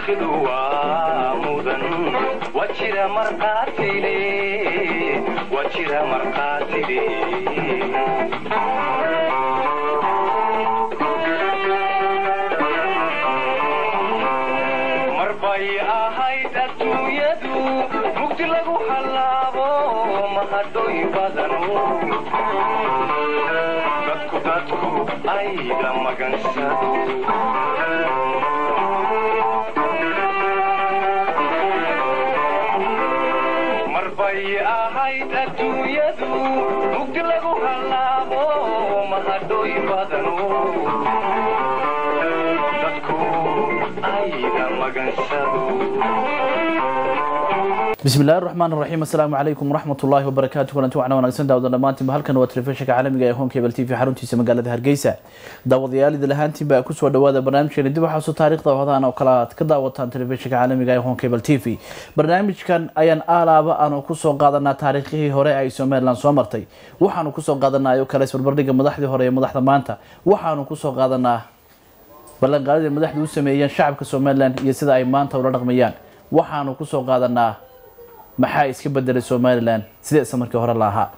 taariikhdu waa mudan waa jira markaatile waa jira markaatile marbay ahayd adduunyadu mugdi lagu hallaabo mahadhoy badanu dadku dadku ayda magansado marbay ahayd adduunyadu mugdi lagu hallaabo mahadhoy badanu dadku ayda magansado bismillahi raxmaan raxiim assalaamu calaykum waraxmatullaahi wabarakaatu kulanti waxna wanaagsan daawada dhammaantiinba halkan waa telefishinka caalamiga ee honkebel t v xaruntiisa magaalada hargeysa daawadayaal idil ahaantiinba kusoo dhawaada barnaamijkeena dib waxaasu taariikhda hodaan oo kale aad ka daawataan telefishinka caalamiga ee honkebel t v barnaamijkan ayaan aalaaba aanu kusoo qaadanaa taariikhihii hore ay somalilan soo martay waxaanu kusoo qaadanaa oo kale isbarbardhiga madaxdii hore ee madaxda maanta waxaanu kusoo qaadanaa ballanqaadida madaxdu u sameeyeen shacabka somalilan iyo sida ay maanta ula dhaqmayaan waxaanu kusoo qaadanaa maxaa iska bedelay somalilan sideesa markii hore la ahaa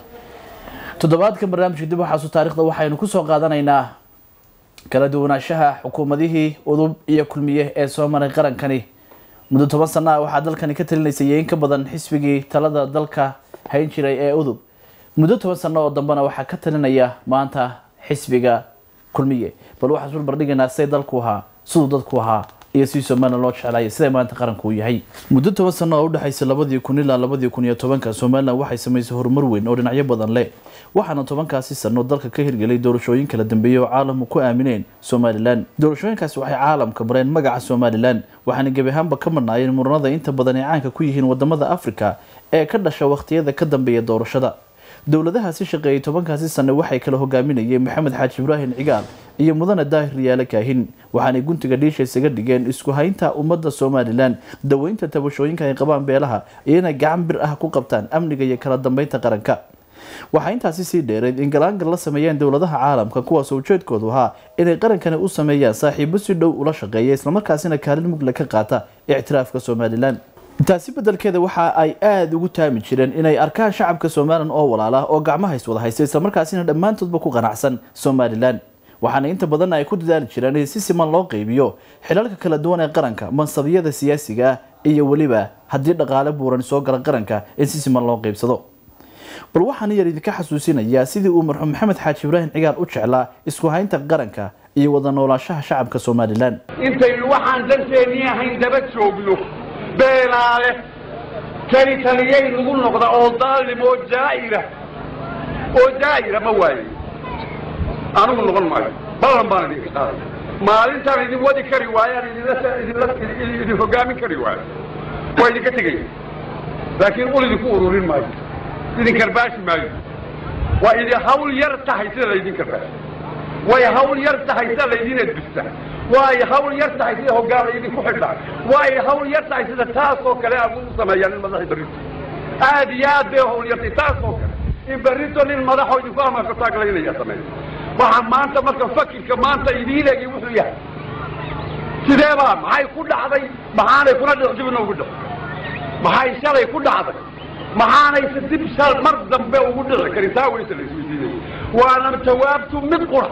toddobaadkan barnaamijka dib waxaasu taarikhda waxaynu kusoo qaadanaynaa kala duwanaanshaha xukuumadihii udub iyo kulmiye ee soo maray qarankani muddo toban sana ah waxaa dalkani ka talinaysay in ka badan xisbigii talada dalka hayn jiray ee udub muddo toban sano oo dambena waxaa ka talinaya maanta xisbiga kulmiye bal waxaan isbarbardhigaynaa siday dalku ahaa siduu dadku ahaa iyo si somalilan loo jeclaaya siday maanta qaranku uu yahay muddo toban sano oo udhexaysa labadii kun ilaa labadii kun iyo tobanka somalilan waxay samaysay horumar weyn oo dhinacyo badan leh waxaana tobankaasi sano dalka ka hirgelay doorashooyin kala dambeeyey oo caalamku ku aamineen somalilan doorashooyinkaasi waxay caalamka mareen magaca somalilan waxaana gebi ahaanba ka marnaayeen muranada inta badan ay caanka ku yihiin wadamada afrika ee ka dhasha wakhtiyada ka dambeeya doorashada dowladahaasi shaqeeyay tobankaasi sane waxay kala hogaaminayeen maxamed xaaji ibraahim cigaal iyo mudane daahir riyaale kaahin waxaanay guntiga dhiisha isaga dhigeen isku haynta ummadda somalilan daweynta tabashooyinka ay qabaan beelaha iyo inay gacan bir ah ku qabtaan amniga iyo kala dambeynta qaranka waxaa intaasi sii dheereed in galaangal la sameeyeen dowladaha caalamka kuwaasoo ujeedkoodu ahaa inay qarankani u sameeyaan saaxiibo si dhow ula shaqeeya islamarkaasina kaalin mugle ka qaata ictiraafka somalilan taasi bedelkeeda waxa ay aada ugu taami jireen inay arkaan shacabka somalilan oo walaala oo gacmaha iswada haysta islamarkaasina dhammaantoodba ku qanacsan somalilan waxaana inta badan ay ku dadaali jireen in si siman loo qeybiyo xilalka kala duwan ee qaranka mansabiyada siyaasiga ah iyo weliba haddii dhaqaale buuran soo gala qaranka in si siman loo qeybsado bal waxaana yar idinka xasuusinayaa sidii uu marxuum maxamed xaaji ibraahim cigaal u jeclaa isku haynta qaranka iyo wada noolaanshaha shacabka somalilan intaynu waxaan danteennii ahayn daba joogno beenaale kani taliyay nagu noqda oo daalim oo jaa'ira oo jaa'ira ma waaye anigu noqon maayo ballan baan idinka qaaday maalintaan idin wadi kari waayaan idinla idin hoggaamin kari waayo waa idinka tegaya laakiin ul idinku ururin maayo idin karbaashi maayo waa idin hawl yar tahay sida laydin karbaashi way hawl yar tahay sida laydin edbista way hawl yar tahay sida hoggaan laydinku xidhaa way hawl yar tahay sida taasoo kale aad u sameeyaan in madaxi berrito aad iyo aad bay hawl yartay taasoo kale in berrito nin madaxoo idinku amarka taaglaynaya sameeyo waxa maanta marka fakirka maanta idiin egi wuxuu yahay sidee baa maxay ku dhacday maxaanay kuna dhic dibna ugu dhici maxay shalay ku dhacday maxaanayse dib shal mar dambe ugu dhici karin taa weyse la isweydiinaya waana jawaabtu mid qura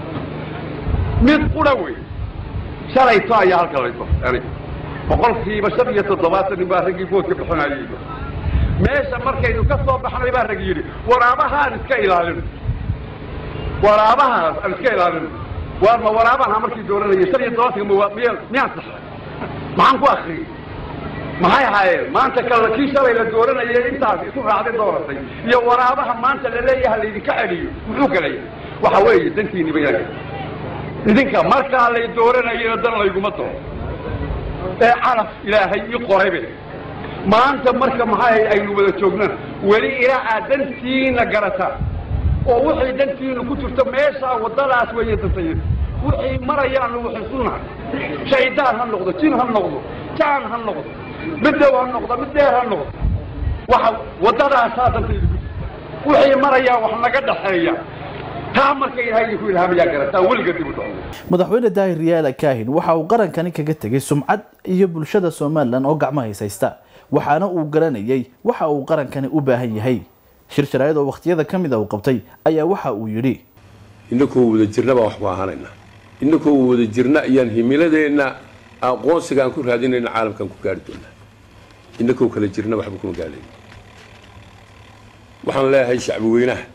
mid qura wey shalayto ayaa halka layso aniga boqolkiiba shan iyo toddobaatan nin baa raggii boodka bixinayay meesha markaynu ka soo baxnay baa rag yidhi waraabahaan iska ilaalino waraabahaas aan iska ilaalino waar ma waraabaha markii dooranayay shan iyo todobaatanka ma miya miyaan saxay maxaan ku akriyey maxay ahaayeen maanta kala kii shalay la dooranayay intaas isu raacday dooratay iyo waraabaha maanta la leeyaha laydinka celiyo muxuu galaya waxa weeye dantiini bayaan idinka markaa lay dooranayana dan layguma doono ee calaf ilaahay ii qoraybe maanta marka maxay aynu wada joognana weli ilaa aad dantiina garataan oo wixii dantiinu ku jirto meeshaa waddadaas weeye dantayada wixii marayaanu waxisunahay shaydaan ha noqdo jin ha noqdo jaan ha noqdo mid dhow ha noqdo mid dheer ha noqdo waxa waddadaasaa dantayda ku jirta wixii marayaa wax naga dhaxeeya taa marka ilaahay idinku ilhaamayaa garataa weliga dib u dhaco madaxweyne daahir riyaala kaahin waxa uu qarankani kaga tegay sumcad iyo bulshada somalilan oo gacmo haysaysta waxaana uu garanayay waxa uu qarankani u baahan yahay shir sharaa'id oo wakhtiyada ka mid a uu qabtay ayaa waxa uu yidhi innakoo wada jirna baan wax ku ahaanaynaa innakoo wada jirna ayaan himiladeenna aqoonsiga aan ku raadinayna caalamkaan ku gaari doonaa innakoo kala jirna waxba kuma gaalayn waxaan leeyahay shacbi weynaha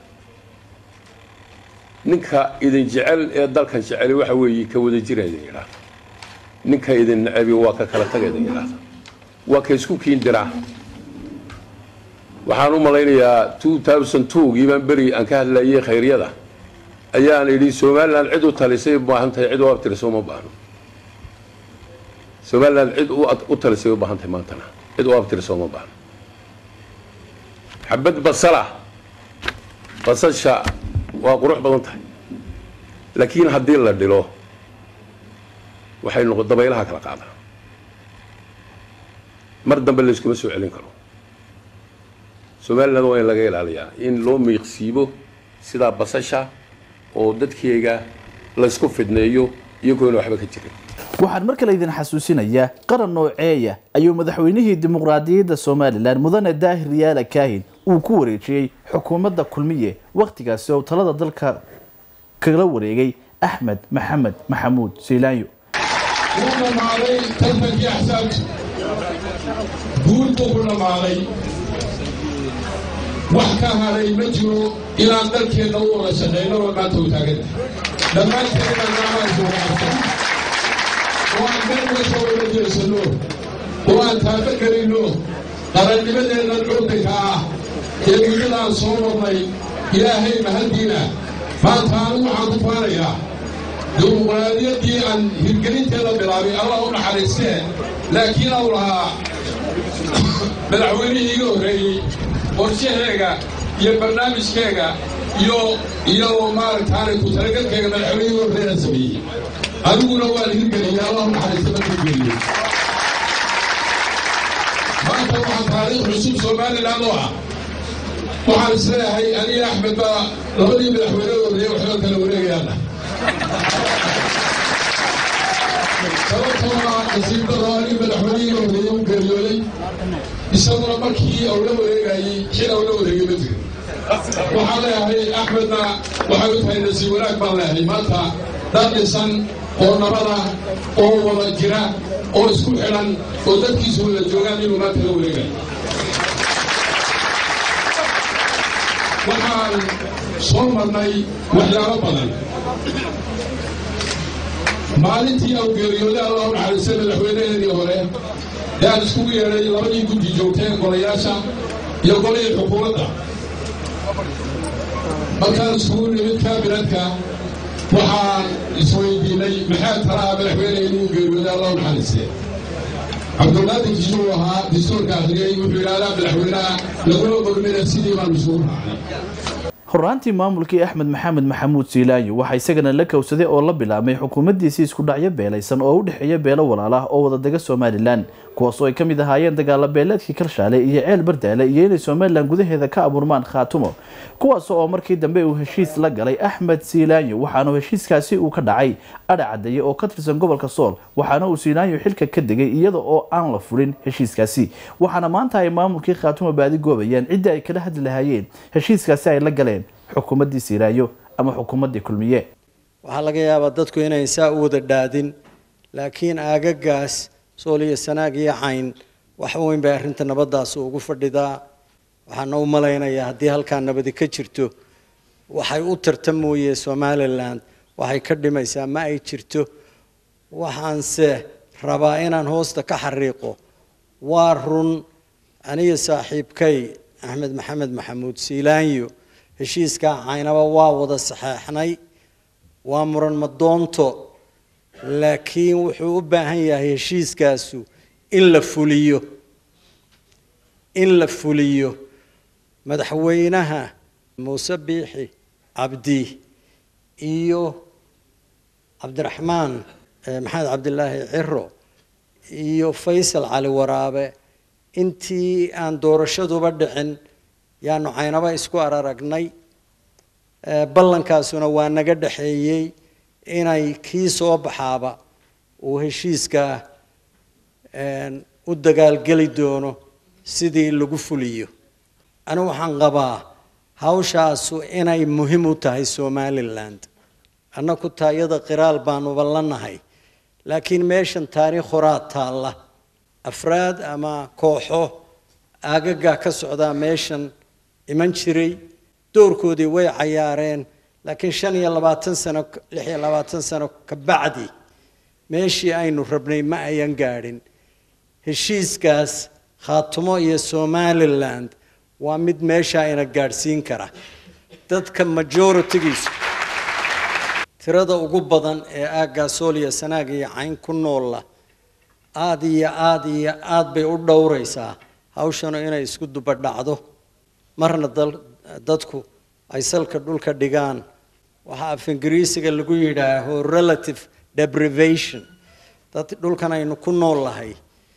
ninka idin jecel ee dalkan jeceli waxa weeye ka wada jira idin yidhaahda ninka idin necebi waa ka kala taga idin yidhaahda waa ka isku kiin diraa waxaan u malaynayaa gii baan beri aan ka hadlayay khayryada ayaan idhi somalilan cid u talisay u baahan tahay cid u abtirisa uma baahno somalilan cid u talisay u baahan tahay maantana cid u abtirisa uma baahno xabad basala basasha waa qurux badan tahay laakiin haddii la dhilo waxay noqo dabaylaha kala qaadaa mar dambe layskuma soo celin karo somaliland waa in laga ilaaliyaa in loo miiqsiibo sidaa basasha oo dadkeega laysku fidneeyo iyagoona waxba ka jirin waxaan mar kale idin xasuusinayaa qaran nooceeya ayuu madaxweynihii dimuqraadiyadda somalilan mudane daahir riyaala kaahin uu ku wareejiyey xukuumadda kulmiye wakhtigaasi oo talada dalka kala wareegay axmed maxamed maxamuud siilaanyo wuu dhammaaday tartankii axsaabta guul buu ku dhammaaday wax ka haray ma jiro inaan dalkeenna u wada shaqayno oo maanta u taagan dhammaanteen inaan gacmahaas uga qabto oo aan meel uga soo wada jeesanno oo aan taaba gelinno qarannimadeennan curdanka ah ee muddadaan soo marnay ilaahay mahaddiina maanta anigu waxaan ku faanayaa dimuqraadiyaddii aan hirgelinteeda bilaabay allah u naxariistee laakiin au lahaa madaxweynihii iga horreeyey qorshaheega iyo barnaamijkeega iyo iyo maaragtaanay ku talagalkeega madaxweynihii iga horreeyana sameeyey adiguna waan hirgeliyey allah u naxariista ma hirgeliyey maanta waxaa taariikh cusub somaliland oo ah waxaan isleeyahay aniga axmed baa labadii madaxweyne horreeyey waxba kala wareegayaana sababtoo ah nasiib daro aniga madaxweynihii horreeyey u geeriyooday isaguna markii uu la wareegayey xil uu la wareegay ma jirin waxaan leeyahay axmedna waxay u tahay nasiib wanaag baan leeyahay maanta dad dhisan oo nabada oo wada jira oo isku xidhan oo dadkiisu wada joogaan inuu maanta la wareegayo waxaan soo marnay waxyaabo badan maalintii au geeriyooday allah u naxariistay madaxweynaheenii hore ee aan iskugu yeedhay labadii guddi joogteen golayaasha iyo golihii xukuumadda markaan iskugu nimid kaabinetka waxaan isweydiinay maxaa talaha madaxweyne inuu geeriyooday allah u naxariistee cabdulqaadir kisuu ahaa dastuurka akhriyey wuxuu yidhahdaa madaxweynaha laguma gormina sidii baan isugu raacay horaantii maamulkii axmed maxamed maxamuud siilaanyo waxaa isagana la kowsaday oo la bilaabmay xukuumaddiisii isku dhacyo beelaysan oo u dhexeeya beelo walaal ah oo wadadega somalilan kuwaasoo ay ka mid ahaayeen dagaala beeleedkii karshaale iyo ceel bardaale iyo inay somalilan gudaheeda ka abuurmaan khaatumo kuwaas oo markii dambe uu heshiis la galay axmed siilaanyo waxaana heshiiskaasi uu ka dhacay adha cadeeye oo ka tirsan gobolka sool waxaana uu siilaanyo xilka ka degay iyada oo aan la fulin heshiiskaasi waxaana maanta ay maamulkii khaatumo baadi goobayaan ciddii ay kala hadli lahaayeen heshiiskaasi ay la galeen xukuumaddii siiraayo ama xukuumaddii kulmiye waxaa laga yaabaa dadku inayn saa u wada dhaadin laakiin aagagaas sool iyo sanaag iyo cayn wax weyn bay arrinta nabaddaas ugu fadhidaa waxaana u malaynayaa haddii halkaa nabadi ka jirto waxay u tarta mooye somalilan waxay ka dhimaysaa ma ay jirto waxaanse rabaa inaan hoosta ka xariiqo waa run aniga saaxiibkay axmed maxamed maxamuud siilaanyo heshiiskaa caynaba waa wada saxeexnay waa muran madoonto laakiin wuxuu u baahan yahay heshiiskaasu in la fuliyo in la fuliyo madaxweynaha muuse biixi cabdi iyo cabdiraxmaan maxamed cabdilaahi ciro iyo faysal cali waraabe intii aan doorashaduba dhicin yaanu caynaba isku araragnay Eh, ballankaasuna waa naga dhexeeyey inay kii soo baxaaba uu heshiiska een, u dagaalgeli doono sidii lagu fuliyo anigu waxaan qabaa hawshaasu inay muhiim u tahay somaliland annaku taayada qiraal baanuba la nahay laakiin meeshan taariikh horaa taalla afraad ama kooxo aagagaa ka socdaa meeshan iman jiray doorkoodii way cayaareen laakiin shan iyo labaatan sano lix iyo labaatan sano ka bacdi meeshii aynu rabnay ma ayan gaadhin heshiiskaas khaatumo iyo somaliland waa mid meesha ina gaadhsiin kara dadka majoritigiisu tirada ugu badan ee aaggaa sooliya sanaag iyo cayn ku noolla aada iyo aada iyo aada bay u dhowraysaa hawshanu inay isku dubadhacdo marna dal- dadku ay salka dhulka dhigaan waxaa af ingiriisiga lagu yidhaaho relative deprivation dad dhulkan aynu ku nool lahay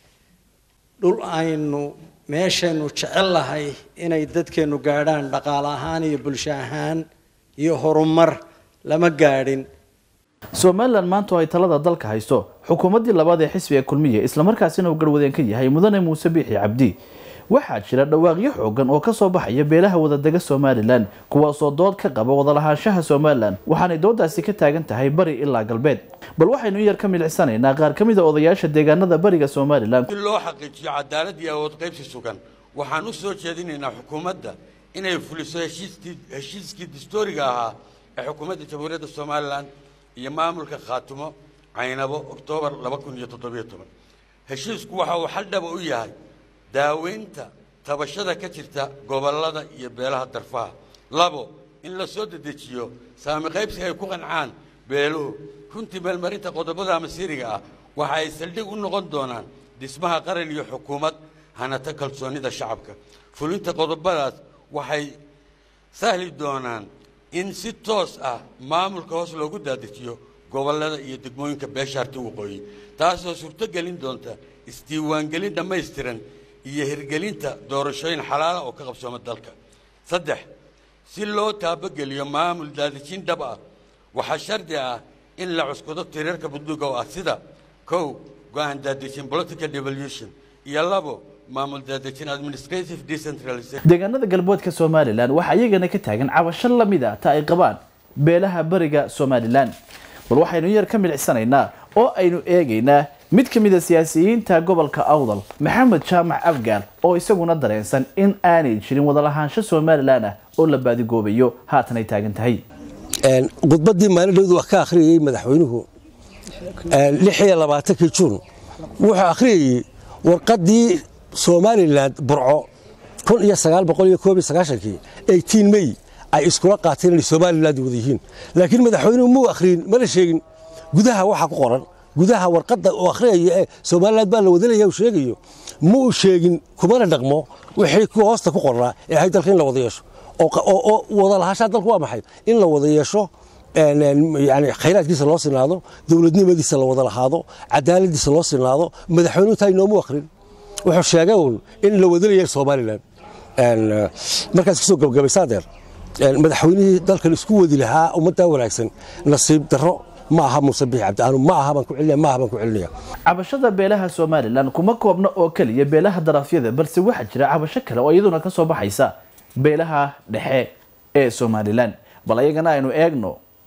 dhul aynu meeshaynu jecel lahay inay dadkeennu gaadhaan dhaqaale ahaan iyo bulsho ahaan iyo horumar lama gaadhin somalilan maanta oo ay talada dalka hayso xukuumaddii labaad ee xisbiga kulmiye islamarkaasina uu garwadeen ka yahay mudane muuse biixi cabdi waxaa jira dhawaaqyo xoogan oo kasoo baxaya beelaha wadadega somalilan kuwaasoo dood ka qaba wadalahaanshaha somalilan waxaanay doodaasi ka taagan tahay bari ilaa galbeed bal waxaynu in yar ka milicsanaynaa qaar ka mid a odayaasha deegaanada bariga somalilan si loo xaqiijiyo cadaalad iyo awood qaybsi sugan waxaan u soo jeedinaynaa xukuumadda inay fuliso heshiiskii heshiiskii dastuuriga ahaa ee xukuumadda jamhuuriyadda somalilan iyo maamulka khaatumo caynabo oktoobar laba kun iyo toddobiyo toban heshiisku waxa uu xal dhaba u yahay daaweynta tabashada ka jirta gobollada iyo beelaha darfaha labo in la soo dedejiyo saami qaybsi ay ku qancaan beeluhu runtii meelmarinta qodobada masiiriga ah waxa ay saldhig u noqon doonaan dhismaha qaran iyo xukuumad hanata kalsoonnida shacabka fulinta qodobadaas waxay sahli doonaan in si toos ah maamulka hoos loogu daadajiyo gobollada iyo degmooyinka beeshaarti waqooyi taasoo suurto gelin doonta isdiiwaangelin dhammaystiran iyo hirgelinta doorashooyin xalaala oo ka qabsooma dalka saddex si loo taabageliyo maamul daadejin dhab ah waxaa shardi ah in la cuskudo tireerka budduga oo ah sida kow go-aan daadejin political devolution iyo labo maamul daadejin administrative decentralization deegaanada galbeedka somalilan waxaa iyagana ka taagan cabasho lamid a ta ay qabaan beelaha bariga somalilan bal waxaynu in yar ka milicsanaynaa oo aynu eegaynaa mid ka mid a siyaasiyiinta gobolka awdal maxamed jaamac afgaal oo isaguna dareensan in aanay jirin wadalahaansho somalilan ah oo la baadigoobayo haatan ay taagan tahay khudbaddii maalin dhowdu wax ka akhriyayey madaxweynuhu lix iyo labaatankii juun wuxuu akhriyayey warqaddii somalilan burco kun iyo sagaal boqol iyo koob iyo sagaashankii eighteen may ay iskula qaateen inay somaliland wada yihiin laakiin madaxweynuhu muu akhriyin mana sheegin gudaha waxaa ku qoran gudaha warqadda uu akhriyaya ee somaliland baa la wadanaya uu sheegayo ma uu sheegin kumana dhaqmo wixii ku hoosta ku qornaa ee ahayd dalka in la wada yeesho oo wada lahaanshaha dalku waa maxay in la wada yeesho yani khayraadkiisa loo sinaado dowladnimadiisa la wada lahaado cadaaladiisa loo sinaado madaxweynuhu taa inoomu akhrin wuxuu sheegay uun in la wadanaya somaliland markaas kasoo gabagabaysaa deer madaxweynihii dalkan isku wadi lahaa ummaddaa wanaagsan nasiib darro ma aha muuse biix cabdiaanu ma aha baan ku celinaya ma aha baan ku celinaya cabashada beelaha somalilan kuma koobna oo keliya beelaha darafyada balse waxaa jira cabasho kale oo iyaduna ka soo baxaysa beelaha dhexe ee somalilan bal ayagana aynu eegno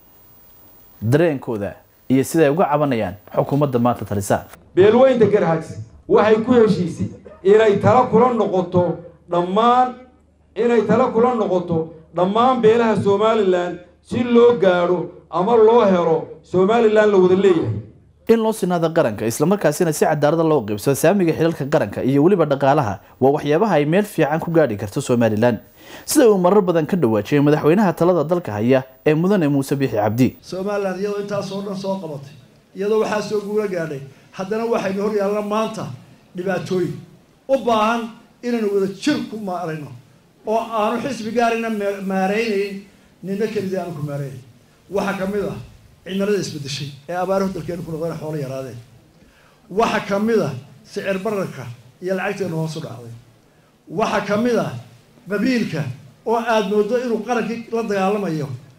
dareenkooda iyo siday uga cabanayaan xukuumadda maanta talisa beelweynta garhags waxay ku heshiisay inay tala kula noqoto dhammaan inay tala kula noqoto dhammaan beelaha somalilan si loo gaadho ama loo helo somalilan la wada leeyahay in loo sinaada qaranka islamarkaasina si cadaalada loo qaybsado saamiga xilalka qaranka iyo weliba dhaqaalaha waa waxyaabaha ay meel fiican ku gaadhi karto somalilan sida uu marar badan ka dhawaajiyay madaxweynaha talada dalka haya ee mudane muuse biixi cabdi somalilan iyadoo intaasoo dhan soo qabatay iyadoo waxaa soo guula gaadhay haddana waxaynu hor yaalla maanta dhibaatooyin u baahan inaynu wada jir ku maarayno oo aanu xisbi gaarina maaraynayn nina kelidii aanu ku maaraynayn waxaa ka mid ah cimilada isbedeshay ee abaarahu dalkeenu ku noqdeen xoolo yaraadeen waxaa ka mid ah sicir bararka iyo lacagteenu hoosu dhacday waxaa ka mid ah qabiilka oo aada moodo inuu qarankii la dagaalamayo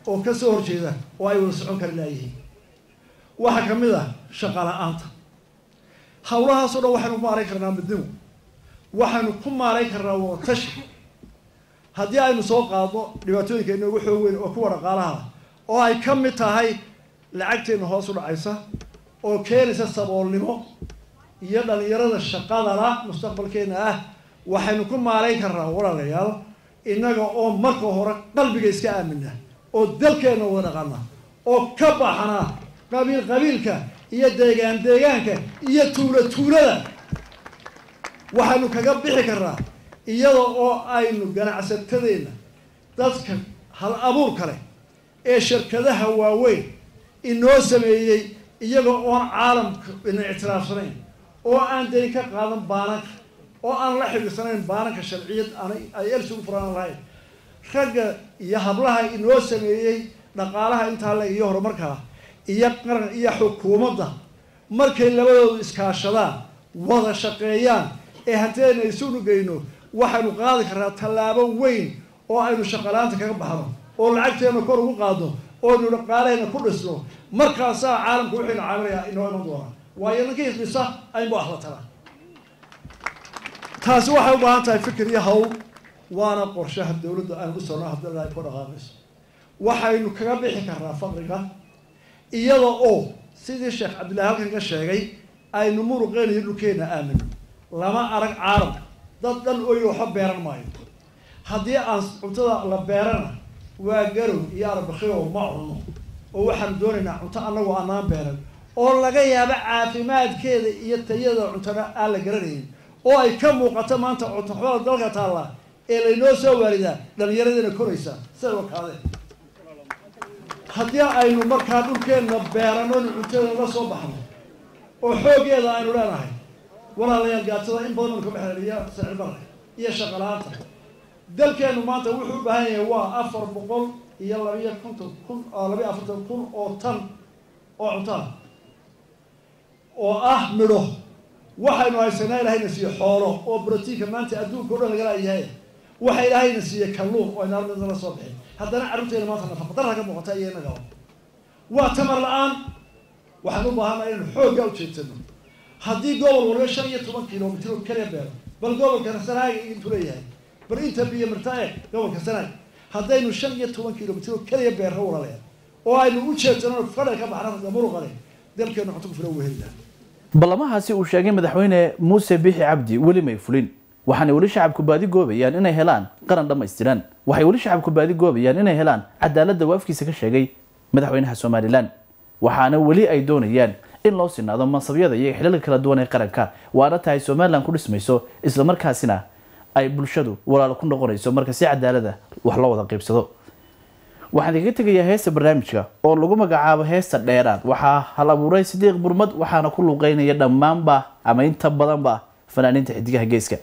oo ka soo horjeeda oo ay wada socon kari laayihiin waxaa ka mid ah shaqa la-aanta hawlahaasoo dhan waxaynu ku maarayn karnaa midnimo waxaynu ku maarayn karnaa wadatashi haddii aynu soo qaadno dhibaatooyinka inoogu xoog weyn oo kuwa dhaqaalaha oo ay ka mid tahay lacagteenna hoos u dhacaysa oo keenaysa saboolnimo iyo dhalinyarada shaqadala mustaqbalkeena ah waxaynu ku maarayn karnaa walaalayaal innaga oo marka hore qalbiga iska aamina oo dalkeenna wada dhaqana oo ka baxna qabiil qabiilka iyo deegaan deegaanka iyo tuulo tuulada waxaynu kaga bixi karnaa iyada oo aynu ganacsatadeenna dadka hal abuur kale ee shirkadaha waaweyn inoo sameeyey iyaga oon caalamka ina ictiraafsanayn oo aan dayn ka qaadan baananka oo aan la xidhiirsanayn baananka sharciyad aanay ay elsugu furaan lahayn ragga iyo hablaha inoo sameeyey dhaqaalaha intaa le iyo horumarkaa iyo qaran iyo xukuumadda markay labadoodu iskaashadaan wada shaqeeyaan ee hantideena isunu geyno waxaynu qaadi karnaa tallaabo weyn oo aynu shaqalaanta kaga baxno oo lacagteena kor ugu qaadno oo aynu dhaqaalahayna ku dhisno markaasaa caalamku wuxuyna caamilaya inoo iman doonaa waayo ninkii dhisa aynba wax la taraa taasi waxay u baahan tahay fikir iyo hawl waana qorshaha dawladda aan u socno haddii ay ku dhaqaaqayso waxaynu kaga bixi karnaa faqriga iyada oo sidii sheekh cabdillahi halkan ka sheegay aynu muruqeena iyo dhulkeena aamino lama arag caalamka dad dhan oy waxba beeran maayo haddii aan cuntada la beerana waa garow iyo arbakhiyo ma cunno oo waxaanu doonaynaa cunto annagu anaan beeran oo laga yaabo caafimaadkeeda iyo tayada cuntana aan la garanayn oo ay ka muuqato maanta cuntoxumada dalka taalla ee laynoo soo waaridaa dhallinyaradeena koraysa sida wakaadeen haddii aynu markaa dhulkeenna beerano inu cuntadeena la soo baxno oo xooggeeda aynu leenahay walaalayaal gaatada in badan anu ka baxeen iyo sicirbarre iyo shaqala-aanta dalkeenu maanta wuxuu u baahan yahay waa afar boqol iyo labiyo konton kun labiyo afartan kun oo tan oo cuntaa oo ah midho waxaynu haysanaa ilahayna siiye xoolo oo brotiinka maanta adduunka o dhan lagala yahay waxa ilaahayna siiye kalluun oo aynaal midna la soo bixin haddana carruurteena maanta nafaqadarra ka muuqata iyo inagaba waa tamar la-aan waxaan u baahanaa inaynu xoogga ujeedsano haddii gobol waliba shan iyo toban kilomitr oo kaliya beero bal gobolka sanaaga intuu leeyahay bal inta biyo mirta eeg gobolka sanaag haddaynu shan iyo toban kilomitr oo kaliya beerro walaleed oo aynu u jeedsano fadha ka baxna muruqale dalkeenu cunto ku filan uu heli lahaa ballamahaasi uu sheegay madaxweyne muuse bixi cabdi weli may fulin waxaanay weli shacabku baadi goobayaan inay helaan qaran dhammaystiran waxay weli shacabku baadi goobayaan inay helaan cadaaladda uu afkiisa ka sheegay madaxweynaha somalilan waxaana weli ay doonayaan in loo sinaado mansabyada iyo xilalka kala duwan ee qaranka waana tahay somalilan ku dhismayso islamarkaasina ay bulshadu walaalo ku noqonayso marka si cadaalada wax loo wada qaybsado waxaan igaga tegayaa heesta barnaamijka oo lagu magacaabo heesta dheeraad waxaa hal abuuray sidiiq burmad waxaana ku luuqeynaya dhammaanba ama inta badanba fanaaniinta xidigaha geeska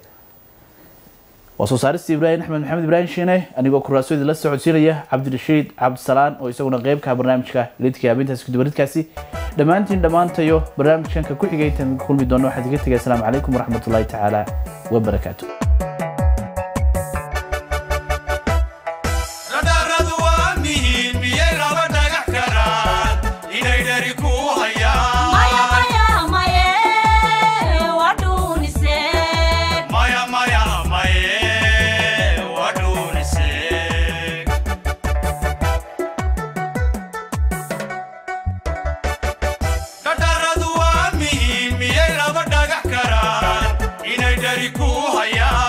waa soo saarista ibraahim axmed maxamed ibraahim shiine anigoo kuraasyadii la socodsiinaya cabdirashiid cabdisalaan oo isaguna qeybka barnaamijka lidka habeentaasi kudubaridkaasi dhammaantiin dhammaantayo barnaamijkanka ku xigay intaan kulmi doono waxaan iga tegay asalaamu calaykum waraxmatullaahi tacaala wabarakaatu radaradu waa mihiin miyay laba dhagax karaan inay dhari ku hayaan maya maya maye waa dhuuniseen dhadaradu waa mihiin miyay laba dhagax karaan inay dhari ku hayaan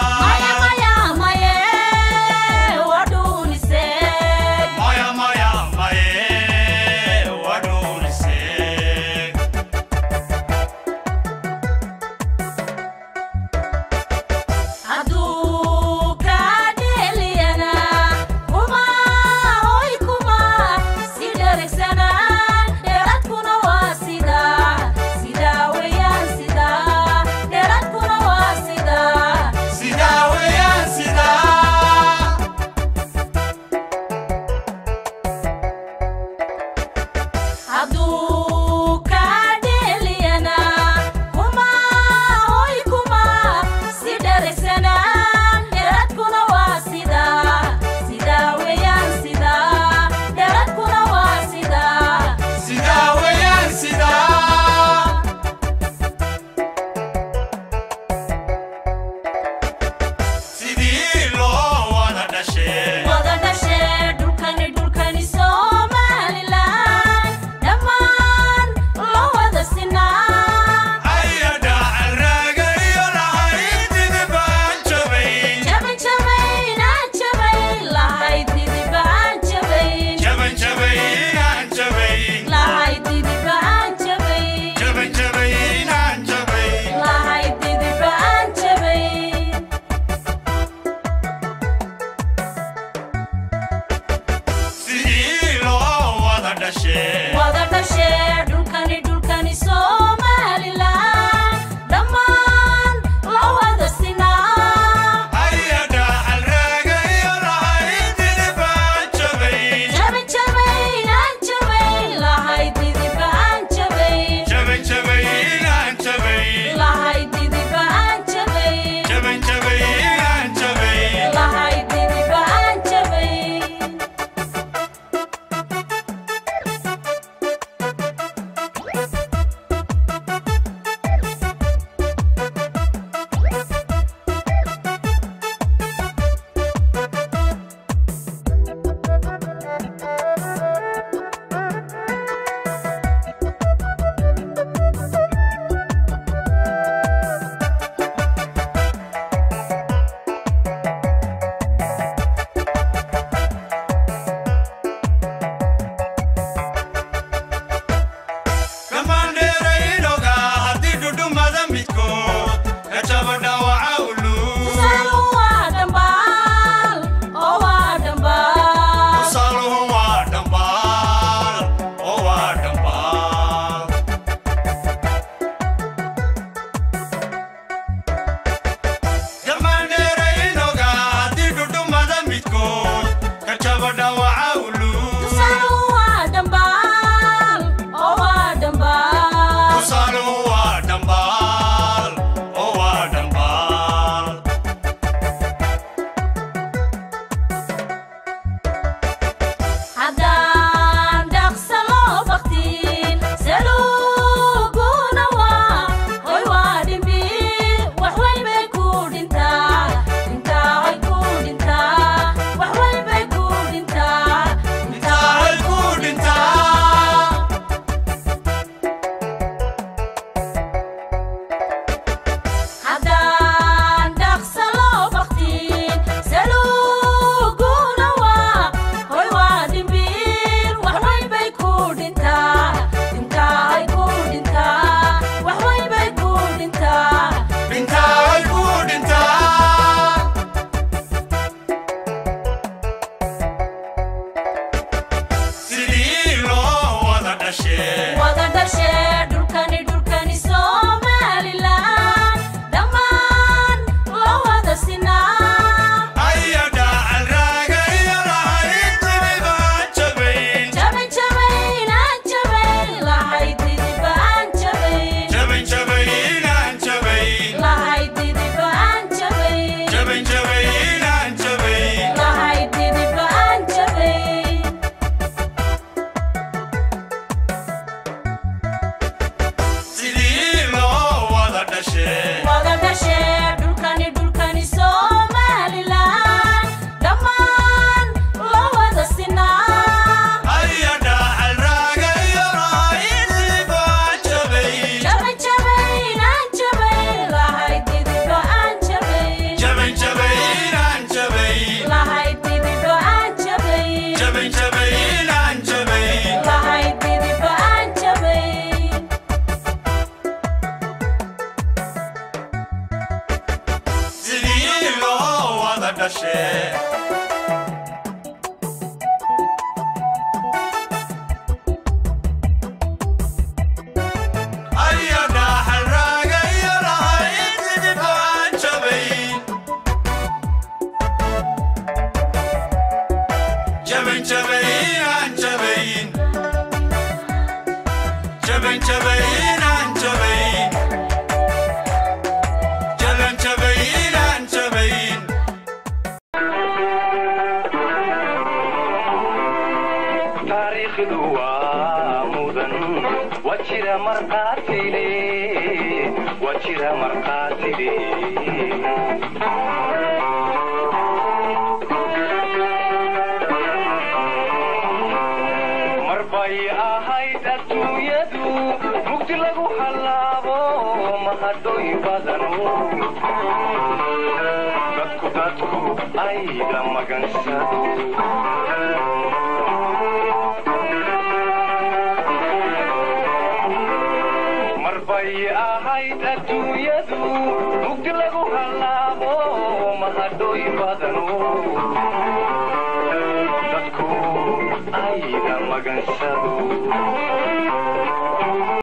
dhashee wada dhashee dhulkani dhulkani somalilan dhammaan loo wada sinaa aya dhacal raaga iyo lahaydiniba jabayn jabay jabaynaan jabay lahay didiba aan jabay jabayn jabaynaan jabayn lahay didiba aan jabay jabayn jabaynaan jabayn lahay didiba aan jabay sidii loo wada dhashee wada dhashee dhulkani dhulkani somalilan dhammaan loo wada sinaa aya dhacal raaga iyo lahaydiniba jabayn jabay jabaynaan jabay lahay didiba aan jabay jabayn jabaynaan jabayn lahay didiba aan jabay jabayn jabaynaan jabayn lahay didiba aan jabay sidii loo wada dhashee aya dhaxal raaga iyo lahaydiniba aan jabayn jabayn jabaynaan jabayn jabayn jabaynaan jabayn jaban jabaynaan jabayn taariikhdu waa mudan waa jira marqaatile waa jira marqaatile mar bay ahayd adduunyadu mugdi lagu hallaabo mahadhoy badanu dadku dadku ayda magansado mar bay ahayd adduunyadu mugdi lagu hallaabo mahadhoy badanu dadku ayda magansado